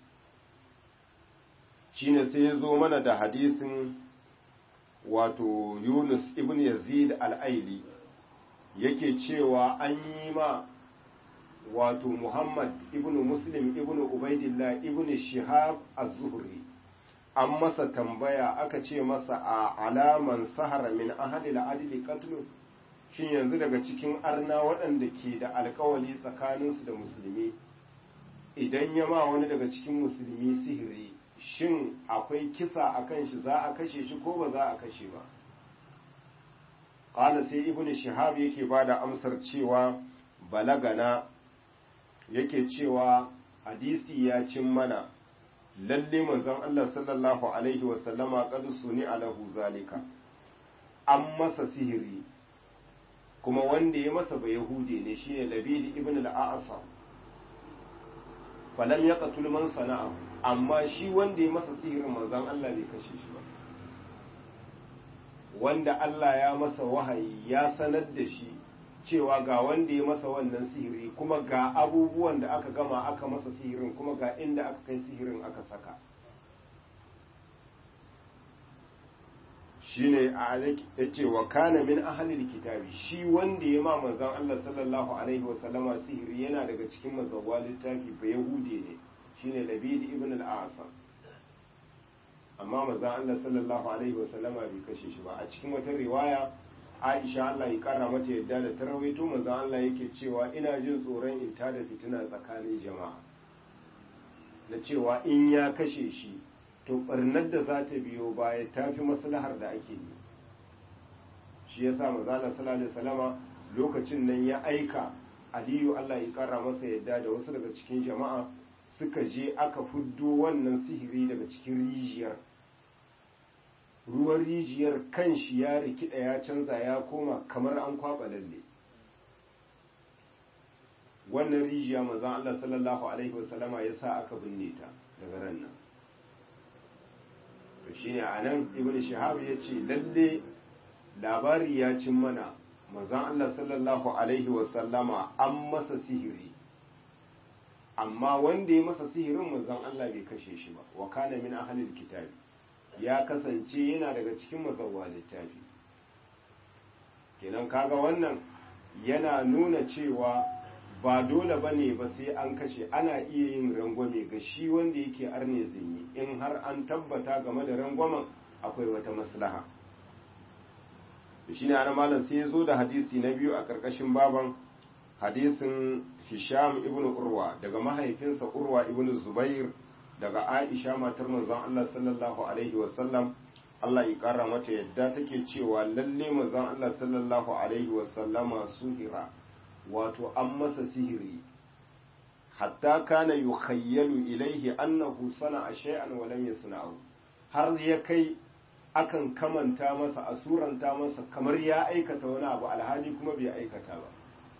A: shine sai ya zo mana da hadisin wato yunus ibn yazid al'aili yake cewa an yi ma wato muhammad ibn muslim ibn ubaidillah ibn shihab az-zuhri an masa tambaya aka ce masa a alaman sahara min ahadil adli qatlu shin yanzu daga cikin arna waɗanda ke da alkawali tsakaninsu da musulmi idan ya ma wani daga cikin musulmi sihiri shin akwai kisa a kan shi za a kashe shi ko ba za a kashe ba ƙala sai ibn shihab yake ba da amsar cewa balagana yake cewa hadisi ya cin mana lalle manzon Allah sallallahu alaihi wasallama qad suni alahu zalika an masa sihiri kuma wanda ya masa ba yahude ne shine labid ibn al-a'sam falam yaqtul man sana'a amma shi wanda ya masa sihirin manzon Allah bai kashe shi ba wanda Allah ya masa wahayi ya sanar da shi cewa ga wanda ya masa wannan sihiri kuma ga abubuwan da aka gama aka masa sihirin kuma ga inda aka kai sihirin aka saka shine a ya ce wa kana min ahalil kitabi shi wanda ya ma manzon Allah sallallahu alaihi wa sallama sihiri yana daga cikin mazawwa littafi ba yahude ne shine labid ibn al-asam amma manzon Allah sallallahu alaihi wa sallama bai kashe shi ba a cikin wata riwaya Aisha Allah ya kara mata yadda da ta rawaito manzon Allah yake cewa ina jin tsoron in tada fitina tsakanin jama'a da cewa in ya kashe shi to barnar da za ta biyo baya ta fi maslahar da ake yi shi ya sa mazala sallallahu salama lokacin nan ya aika aliyu allah ya kara masa yadda da wasu daga cikin jama'a suka je aka fuddo wannan sihiri daga cikin rijiyar ruwan rijiyar kan shi ya rikida ya canza ya koma kamar an kwaba lalle wannan rijiya manzon allah sallallahu alaihi wasallama ya sa aka binne ta daga ran nan to shine anan ibnu shihab yace lalle labari ya cin mana manzon Allah sallallahu alaihi wasallama an masa sihiri amma wanda ya masa sihirin manzon Allah bai kashe shi ba wa kana min ahlil kitabi ya kasance yana daga cikin mazawwa littafi kenan kaga wannan yana nuna cewa ba dole ba ne ba sai an kashe ana iya yin rangwame ga shi wanda yake arne zinyi in har an tabbata game da rangwamen akwai wata maslaha shi ne ana malam sai ya zo da hadisi na biyu a ƙarƙashin baban hadisin hisham ibn urwa daga mahaifinsa urwa ibn zubair daga aisha matar manzon allah sallallahu alaihi wasallam allah ya ƙara mata yadda take cewa lalle manzon allah sallallahu alaihi wasallama suhira wato an masa sihiri hatta kana yukhayyalu ilaihi annahu sana'a shay'an wa lam yasna'u har ya kai akan kamanta masa asuranta masa kamar ya aikata wani abu alhali kuma bai aikata ba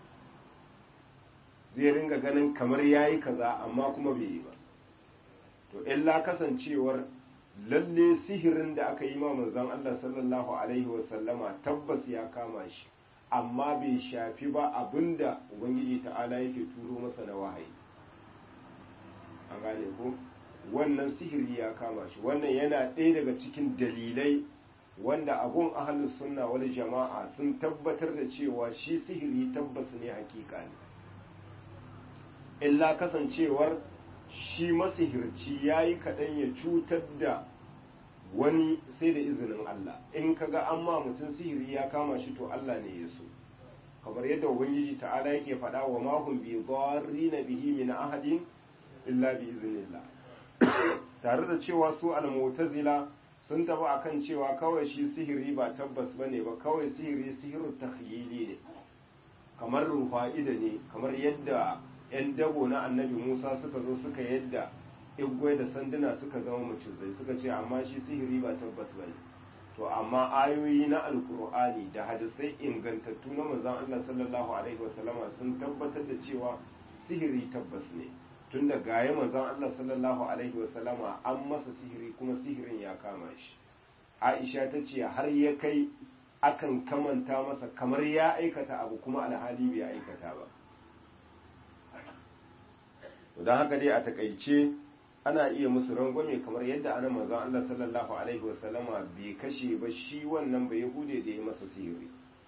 A: zai ringa ganin kamar yayi kaza amma kuma bai yi ba to illa kasancewar lalle sihirin da aka yi ma manzon Allah sallallahu alaihi wa sallama tabbas ya kama shi amma bai shafi ba abinda ubangiji ta'ala yake turo masa na wahayi an gane ko wannan sihiri ya kama shi wannan yana ɗaya daga cikin dalilai wanda abun ahalus sunna wal jama'a sun tabbatar da cewa shi sihiri tabbas ne hakika ne illa kasancewar shi masihirci ya yi kaɗan ya cutar da wani sai da izinin Allah in kaga an ma mutum sihiri ya kama shi to Allah ne ya so kamar yadda ubangiji ta'ala yake faɗa wa mahum bi na bihi min ahadin illa bi iznillah tare da cewa su al-mu'tazila sun tafi akan cewa kawai shi sihiri ba tabbas bane ba kawai sihiri sihiru takhyili ne kamar rufa'ida ne kamar yadda 'yan dabo na annabi musa suka zo suka yadda igwai da sanduna suka zama macizai suka ce amma shi sihiri ba tabbas ba ne to amma ayoyi na alkur'ani da hadisai ingantattu na manzon Allah sallallahu alaihi wasallama sun tabbatar da cewa sihiri tabbas ne tun da gaye manzon Allah sallallahu alaihi wasallama an masa sihiri kuma sihirin ya kama shi Aisha ta ce har ya kai akan kamanta masa kamar ya aikata abu kuma alhali bai aikata ba don haka dai a takaice ana iya musu rangwame kamar yadda ana manzon Allah sallallahu alaihi wasallama bai kashe ba shi wannan bai hude da ya masa sihiri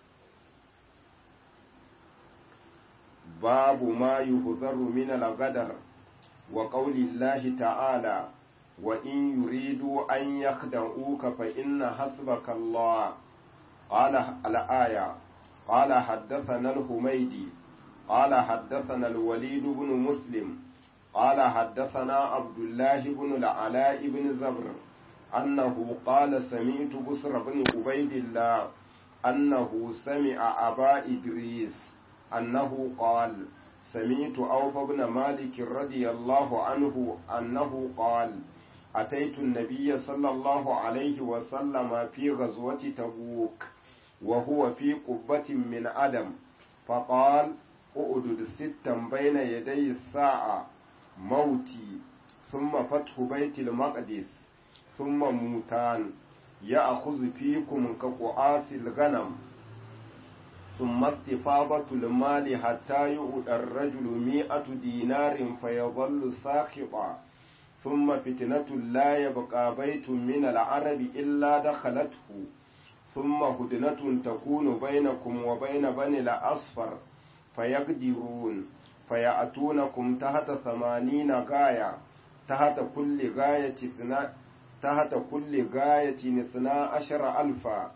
A: babu ma yuhzaru min al-ghadar wa qawli Allah ta'ala wa in yuridu an yakhda'uka fa inna hasbaka Allah qala al-aya qala haddathana al-humaydi qala haddathana al-walid ibn muslim قال حدثنا عبد الله بن العلاء بن زبر أنه قال سمعت بسر بن عبيد الله أنه سمع أبا إدريس أنه قال سمعت أوف بن مالك رضي الله عنه أنه قال أتيت النبي صلى الله عليه وسلم في غزوة تبوك وهو في قبة من أدم فقال اؤدد ستا بين يدي الساعة موتي ثم فتح بيت المقدس ثم موتان يأخذ فيكم كقعاس الغنم ثم استفاضة المال حتى يؤدى الرجل مئة دينار فيظل ساخطا ثم فتنة لا يبقى بيت من العرب إلا دخلته ثم هدنة تكون بينكم وبين بني الأصفر فيقدرون فيأتونكم تحت ثمانين غاية تحت كل غاية اثنا تحت كل غاية اثنا عشر ألفا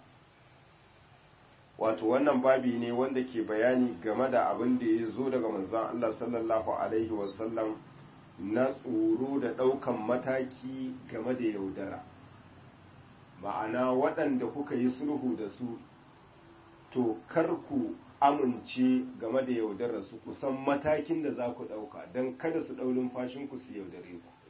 A: wato wannan babi ne wanda ke bayani game da abin da ya zo daga manzon Allah sallallahu alaihi wasallam na tsoro da ɗaukan mataki game da yaudara ma'ana waɗanda kuka yi sulhu da su to kar ku amince game da yaudarar su kusan matakin da za ku ɗauka don kada su ɗaurin fashinku su yaudare ku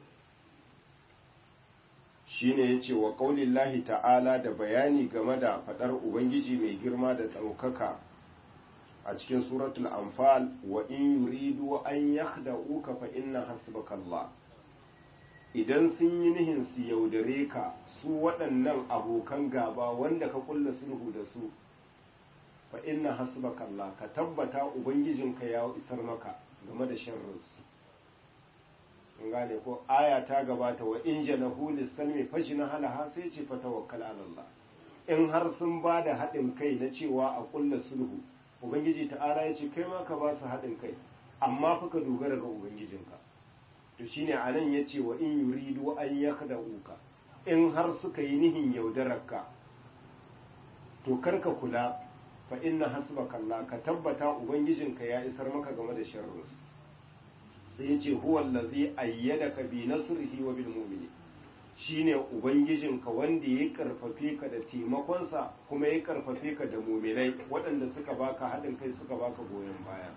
A: shi ne ya ce wa ƙaunin ta'ala da bayani game da faɗar ubangiji mai girma da ɗaukaka a cikin suratul anfal wa in yuridu an yakhda'uka fa inna hasbakallah idan sun yi nihin su yaudare ka su waɗannan abokan gaba wanda ka kulla sulhu da su fa inna hasbaka Allah ka tabbata ubangijinka ya isar maka game da sharrinsu kun gane ko aya ta gabata wa in janahu lisalmi fajna halaha sai ce fa tawakkal ala Allah in har sun ba da haɗin kai na cewa a kulla sulhu ubangiji ta'ala ya ce kai ma ka ba su haɗin kai amma fa ka dogara ga ubangijinka to shine anan ya ce wa in yuridu an yakhda'uka in har suka yi nihin yaudararka to karka kula fa inna hasbaka Allah ka tabbata ubangijinka ya isar maka game da sharrin sai yace huwa allazi ayyadaka bi nasrihi wa bil mu'minin shine ubangijinka wanda ya karfafe ka da taimakonsa kuma ya karfafe ka da mu'minai waɗanda suka baka haɗin kai suka baka goyon baya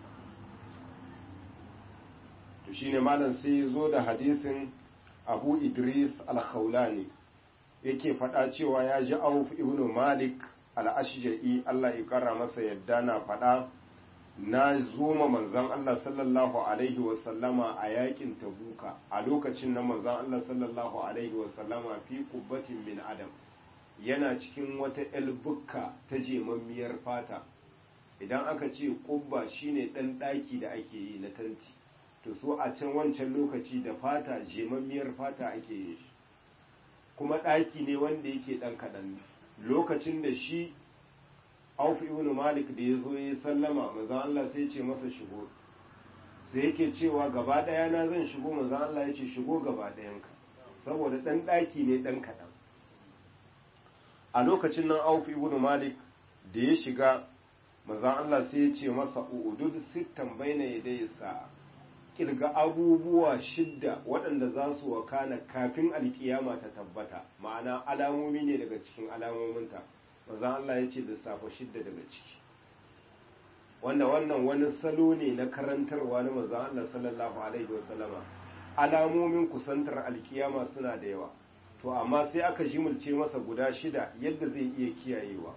A: to shine malam sai ya zo da hadisin Abu Idris al-Khawlani yake faɗa cewa ya ji Auf ibn Malik al'ashja'i Allah ya ƙara masa yadda na faɗa na zoma manzan Allah sallallahu Alaihi wasallama a yakin tabuka a lokacin na manzan Allah sallallahu Alaihi wasallama fi kubbatin min adam yana cikin wata elbukka ta jemammiyar fata idan aka ce kubba shine ɗan ɗaki da ake yi na tanti to so a can wancan lokaci da fata jemammiyar fata ake yi kuma ɗaki ne wanda yake ɗan kaɗan lokacin da shi auf ibn malik da ya zo ya sallama manzon Allah sai ce masa shigo sai yake cewa gaba ɗaya na zan shigo manzon Allah ya ce shigo gaba ɗayanka saboda ɗan ɗaki ne ɗan kaɗan a lokacin nan auf ibn malik da ya shiga manzon Allah sai ya ce masa udud sittan baina yadayhi sa'a kirga abubuwa shidda waɗanda za su wakana kafin alkiyama ta tabbata ma'ana alamomi ne daga cikin alamominta maza Allah ya ce lissafa shidda daga ciki wanda wannan wani salo ne na karantarwa na maza Allah sallallahu alaihi wasallama alamomin kusantar alkiyama suna da yawa to amma sai aka jimulce masa guda shida yadda zai iya kiyayewa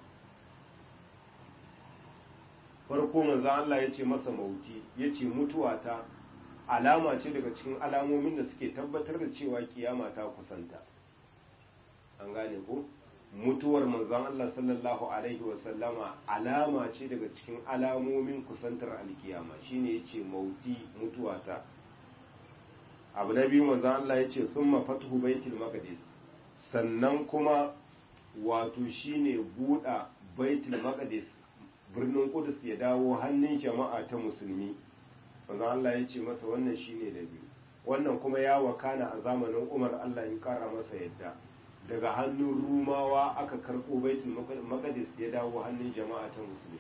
A: farko manzo Allah ya ce masa mauti ya ce mutuwa ta alama ce daga cikin alamomin da suke tabbatar da cewa kiyama ta kusanta an gane ko mutuwar manzon Allah sallallahu alaihi wasallama alama ce daga cikin alamomin kusantar alkiyama shine yace mauti mutuwa ta abu na biyu manzon Allah yace thumma fathu baitul maqdis sannan kuma wato shine buɗa baitul maqdis birnin Qudus ya dawo hannun jama'a ta musulmi manzon Allah ya ce masa wannan shine da biyu wannan kuma ya wakana a zamanin Umar Allah ya kara masa yadda daga hannun Rumawa aka karɓo baitul maqdis ya dawo hannun jama'a ta musulmi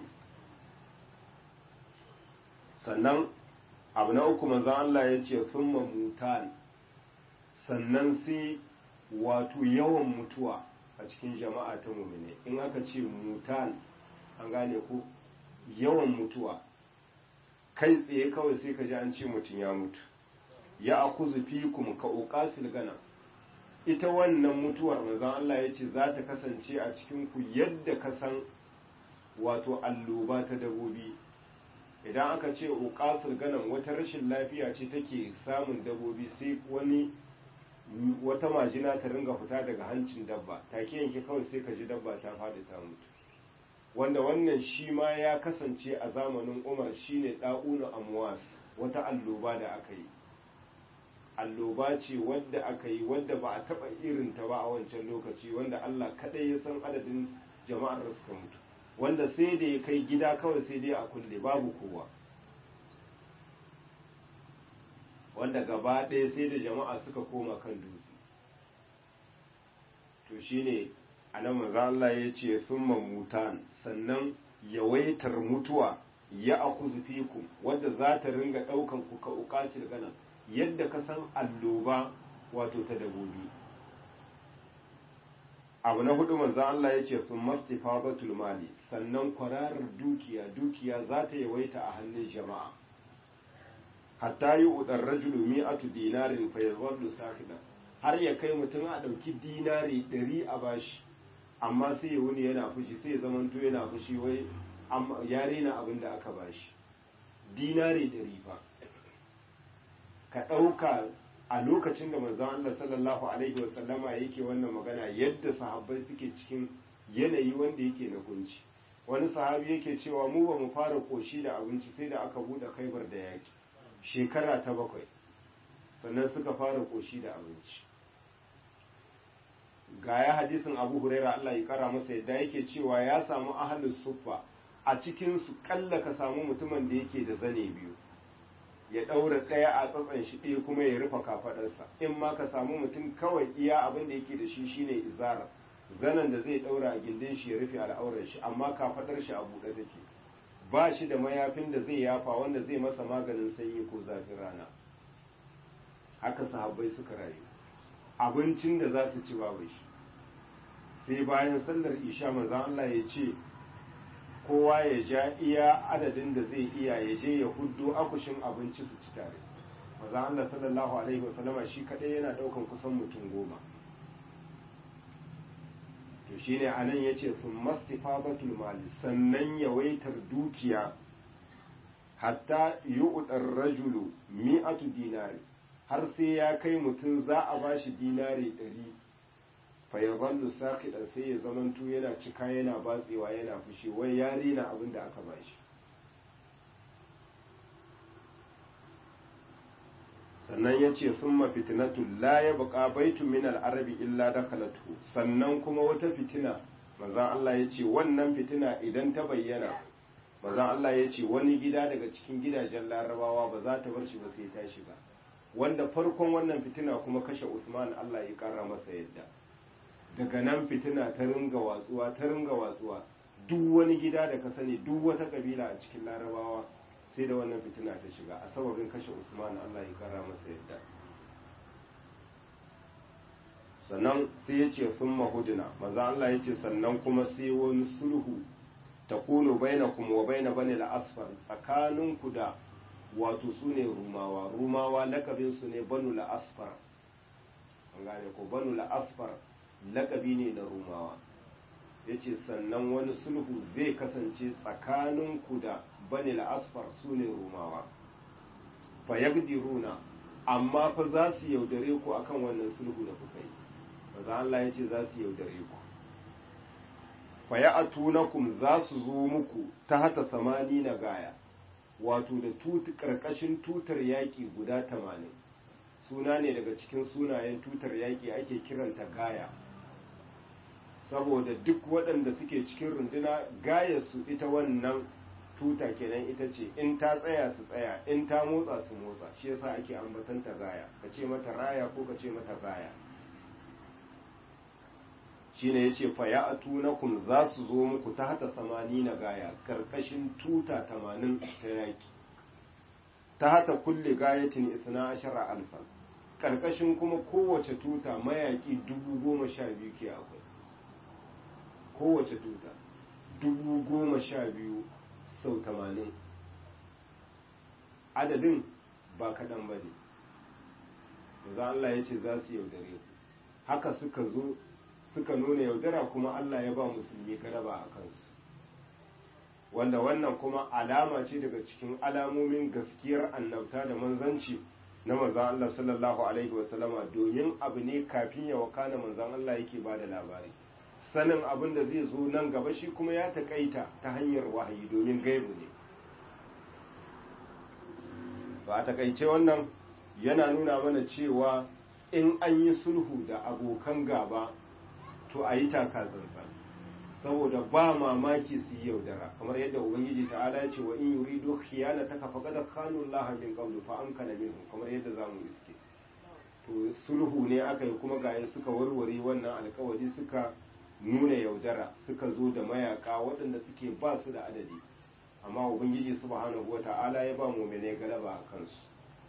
A: sannan abu na uku manzon Allah ya ce thumma mutan sannan sai wato yawan mutuwa a cikin jama'a ta mu'mine in aka ce mutan an gane ko yawan mutuwa kai tsaye kawai sai ka ji an ce mutum ya mutu ya akuzu fikum ka uqasil gana ita wannan mutuwar manzon Allah ya ce za ta kasance a cikin ku yadda ka san wato alloba ta dabobi idan aka ce uqasil ganan wata rashin lafiya ce take samun dabobi sai wani wata majina ta ringa fita daga hancin dabba take yanke kawai sai ka ji dabba ta faɗi ta mutu wanda wannan shi ma ya kasance a zamanin umar shine ɗa'una amwas wata alloba da aka yi alloba ce wadda aka yi wadda ba a taɓa irinta ba a wancan lokaci wanda allah kaɗai ya san adadin jama'ar da suka mutu wanda sai da ya kai gida kawai sai dai a kulle babu kowa wanda gaba ɗaya sai da jama'a suka koma kan dutse to shine a nan maza Allah ya ce sun mutan sannan yawaitar mutuwa ya akuzu fikum wadda za ta ringa ɗaukan ku ka uƙasir ganan yadda ka san alloba wato ta dabobi abu na hudu manzo Allah ya ce sun mastifabatul mali sannan kwararar dukiya dukiya za ta yawaita a hannun jama'a hatta yi udar rajulu mi'atu dinarin fa yazallu sakidan har ya kai mutum a ɗauki dinari ɗari a bashi amma sai ya wuni yana fushi sai ya zamanto yana fushi wai ya rena abin da aka bashi dinari ɗari fa ka ɗauka a lokacin da manzon Allah sallallahu alaihi wasallama yake wannan magana yadda sahabbai suke cikin yanayi wanda yake na kunci wani sahabi yake cewa mu ba mu fara koshi da abinci sai da aka buɗe kaibar da yaki shekara ta bakwai sannan suka fara koshi da abinci ga ya hadisin abu huraira Allah ya kara masa yadda yake cewa ya samu ahalin suffa a cikin su kalla ka samu mutumin da yake da zane biyu ya ɗaura ɗaya a tsatsan shi ɗaya kuma ya rufe kafaɗarsa in ma ka samu mutum kawai iya abin da yake da shi shine izara zanen da zai ɗaura a gindin shi ya rufe al'aurar shi amma kafaɗar shi a buɗe take ba shi da mayafin da zai yafa wanda zai masa maganin sanyi ko zafin rana haka sahabbai suka rayu abincin da za su ci babu shi sai bayan sallar isha manzan Allah ya ce kowa ya ja iya adadin da zai iya ya je ya huddo akushin abinci su ci tare manzan Allah sallallahu alaihi wasallama shi kadai yana daukan kusan mutum goma to shine anan yace sun mastifabatul mali sannan yawaitar dukiya hatta yu'dar rajulu mi'atu dinari har sai ya kai mutum za a ba shi dinari ɗari fa ya zallu sakiɗan sai ya zamanto yana cika yana batsewa yana fushi wai ya rena abin da aka ba shi sannan ya ce sun mafitinatu la ya buƙa baitu min al'arabi illa dakalatu sannan kuma wata fitina maza Allah ya ce wannan fitina idan ta bayyana maza Allah ya ce wani gida daga cikin gidajen larabawa ba za ta bar shi ba sai ta shiga wanda farkon wannan fitina kuma kashe Usman Allah ya kara masa yadda daga nan fitina ta ringa watsuwa ta ringa watsuwa duk wani gida da ka sani duk wata kabila a cikin larabawa sai da wannan fitina ta shiga a sababin kashe usman allah ya kara masa yadda sannan sai ya ce sun mahudina maza allah ya ce sannan kuma sai wani sulhu ta kuno baina kuma wa baina bane la'asfar tsakaninku da wato su ne rumawa rumawa lakabinsu ne banu la'asfar an gane ko banu la'asfar lakabi ne na rumawa ya ce sannan wani sulhu zai kasance tsakaninku da bani la'asfar su ne rumawa fa runa amma fa za su yaudare ku akan wannan sulhu da kuka yi maza Allah ya ce za su yaudare ku fa ya atunakum za su zo muku ta hata samani na gaya wato da ƙarƙashin tutar yaƙi guda tamanin suna ne daga cikin sunayen tutar yaƙi ake kiranta gaya saboda duk waɗanda suke cikin runduna gaya su ita wannan tuta kenan ita ce in ta tsaya su tsaya in ta motsa su motsa shi yasa ake ambatanta gaya ka ce mata raya ko ka ce mata gaya shine yace fa ya atunakum za su zo muku ta hata samani na gaya karkashin tuta tamanin ta yaki ta hata kulle gayatin isna ashara alfan karkashin kuma kowace tuta mayaki dubu goma sha biyu ke akwai kowace tuta dubu goma sha biyu sau tamanin adadin ba kaɗan ba ne za Allah ya ce za su yaudare ku haka suka zo suka nuna yaudara kuma Allah ya ba musulmi galaba a kansu wanda wannan kuma alama ce daga cikin alamomin gaskiyar annabta da manzanci na manzan Allah sallallahu alaihi wasallama domin abu ne kafin ya wakana manzan Allah yake ba da labari sanin abin da zai zo nan gaba shi kuma ya taƙaita ta hanyar wahayi domin gaibu ne ba a takaice wannan yana nuna mana cewa in an yi sulhu da abokan gaba to a yi taka tsantsan saboda ba mamaki su yi yaudara kamar yadda ubangiji ta'ala ya ce wa in yuridu khiyana ta kafa kada kanu Allah min qablu fa amkana minhum kamar yadda zamu iske to sulhu ne aka yi kuma ga suka warware wannan alkawari suka nuna yaudara suka zo da mayaka waɗanda suke ba su da adadi amma ubangiji subhanahu wata'ala ya ba mu'mine galaba a kansu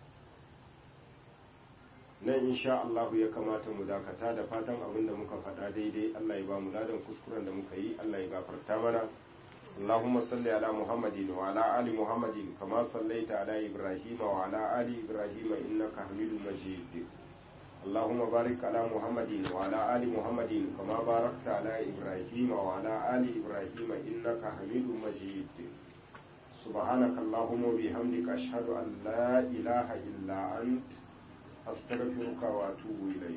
A: nan insha Allah ya kamata mu dakata da fatan abin da muka faɗa daidai Allah ya ba mu ladan kuskuren da muka yi Allah ya gafarta mana اللهم صل على محمد وعلى آل محمد كما صليت على إبراهيم وعلى آل إبراهيم إنك حميد مجيد اللهم بارك على محمد وعلى آل محمد كما باركت على إبراهيم وعلى آل إبراهيم إنك حميد مجيد سبحانك اللهم وبحمدك أشهد أن لا إله إلا أنت أستغفرك وأتوب إليك